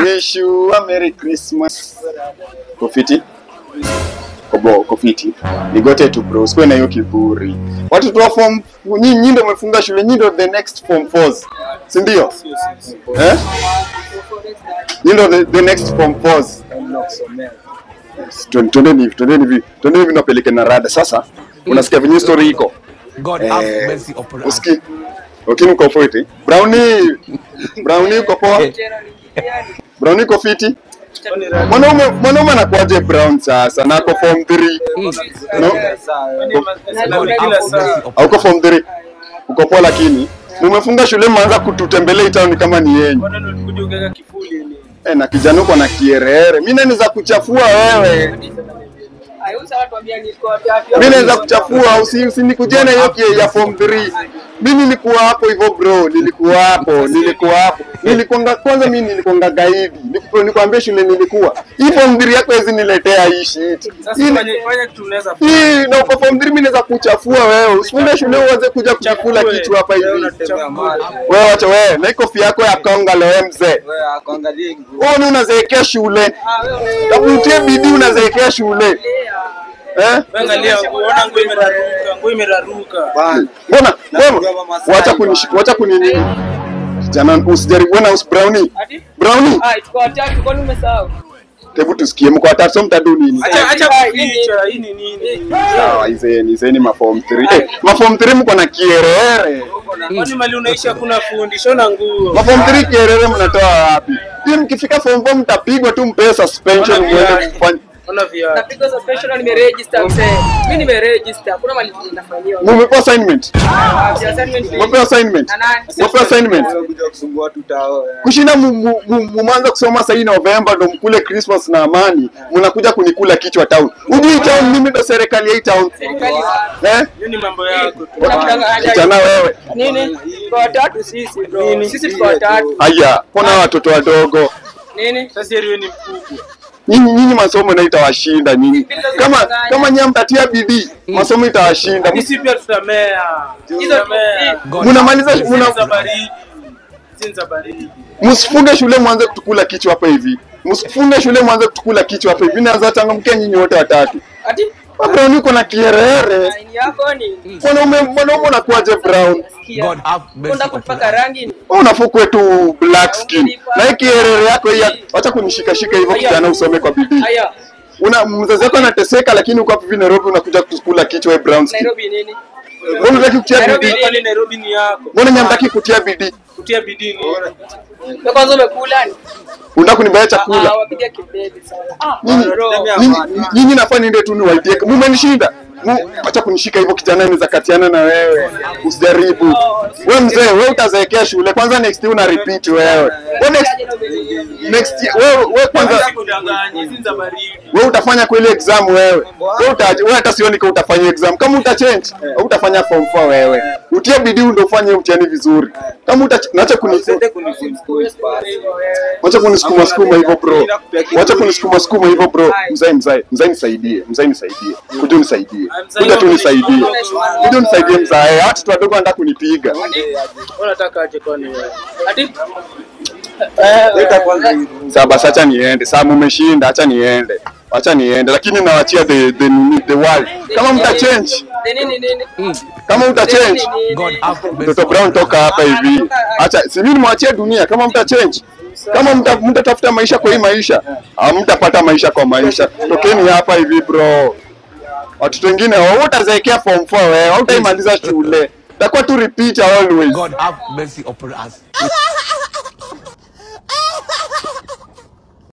wish you a merry christmas kofiti kobo kofiti nigote tu bro sikuwe na hiyo kiburi watoto wa form nyinyi nyinyi ndio mmefunga shule nyinyi ndio the next form fours si ndio eh nyinyi ndio the, the next form fours Twen- twendeni hivi twendeni hivi twendeni hivi napeleke na rada sasa unasikia venye story iko God Eh, have mercy upon us. uski ukini uko fiti brownie brownie uko poa brownie uko fiti mwanaume mwanaume anakuaje brown sasa na ako form 3 no God have mercy upon auko form 3 uko poa lakini mumefunga shule mmeanza kututembelea hii town kama ni yenyu eh, na kijana uko na kierere mimi naweza kuchafua wewe mimi naweza kuchafua usi- usinikujie na hiyo kie- ya form 3 mimi nilikuwa hapo hivyo bro nilikuwa hapo nilikuwa hapo nilikuwa kwanza mimi nilikuwa gaidi Niliku- nikwambia shule nilikuwa hii form 3 yako hizi niletea hii shit hii hii na uko form 3 mimi naweza kuchafua wewe usifunde shule uanze kuja kujikula kichwa hapa hivi wewe wacha wewe na iko fia yako ya konga leo mzee wewe ni unazeekea shule takutie bidii unazeekea shule eh mbona mbona wacha kunish wacha kunini jana usijaribu bwana us brownie brownie hebu tusikie mko watatu so mtadu nini sawa izeni izeni ma form 3 eh ma form 3 mko na kierere ma form 3 kierere mnatoa wapi hii mkifika form 4 mtapigwa tu mpee suspension muende kufanya mumepewa assignment mumepewa assignment mumepewa assignment kushinda mu- mu- mu- mumeanza kusoma sahii Novemba ndo mkule Christmas na amani, mnakuja kunikula kichwa town. Hujui town, mimi ndo serikali ya hii town eh? mambo yako tu. Kijana wewe, Nini? Kwa watatu sisi bro. Sisi tuko watatu. haya, pona watoto wadogo Nini? Sasa yeye ni mkubwa. nyinyi, nyinyi masomo na itawashinda nyinyi. Kama kama nyinyi mtatia bidii, masomo itawashinda. Sisi pia tutamea. Hizo Tutamea. God Mnamaliza Sisi mna za baridi. Sisi za baridi. msifunge shule mwanze kutukula kichwa hapa hivi. Msifunge shule mwanze kutukula kichwa hapa hivi. Naweza changamkia nyinyi wote watatu. Ati? Brown uko na kierere. Aini yako ni Mwanaume mwanaume unakuaje brown? God have mercy Unataka upon kupaka us. rangi ni? Wewe unafukwe tu black skin. Na hii kierere yako hii acha kunishika shika hivyo kijana usome kwa bidii. Haya. Una mzazi wako anateseka lakini uko hapa hivi Nairobi unakuja kukula kichwa wewe brown skin. Nairobi nini? Mbona unataka kutia Nairobi bidii? Kwani Nairobi ni yako. Mbona nyamtaki kutia bidii? Kutia bidii ni. Wewe kwanza umekula ni? Unataka kunibaya chakula? Ah, wapiga kelele sana. Ah, Nyinyi bro. nyinyi- nyinyi nafaa niende tu niwaidie. Mumenishinda. Mu- Acha kunishika hivyo kijana naweza katiana na wewe. Usijaribu. Wewe mzee, wewe utazeekea shule. Kwanza next year una repeat wewe. Wewe next next year wewe wewe kwanza Kwanza kudanganya. Sisi za baridi. wewe utafanya kweli exam wewe. Wewe uta wewe hata sioni kama utafanya exam. Kama uta change, utafanya form 4 wewe. Utie bidii ndio ufanye mtihani vizuri. Kama uta naacha kuni Wacha kunisukuma sukuma hivyo bro. Wacha kunisukuma sukuma hivyo bro. Mzee mzee, mzee nisaidie. Mzee nisaidie. Kuja unisaidie. Kuja tu nisaidie. Kuja unisaidie mzee. Hata watu wadogo wanataka kunipiga. Unataka aje kwani wewe? Ati? Sasa basi acha niende. Sasa mumeshinda, acha niende. Acha niende lakini nawachia the the the world. Kama mta change, Nini nini? kama mta change, God have mercy Mtoto Brown toka hapa hivi. Acha si mimi nimwachie dunia kama mta change. Kama mta mtatafuta maisha kwa hii maisha, hamtapata maisha kwa maisha. Tokeni hapa hivi bro. Watoto wengine wao utazeekea form 4 wewe, hautaimaliza shule. Takuwa tu repeat always. God have mercy upon us.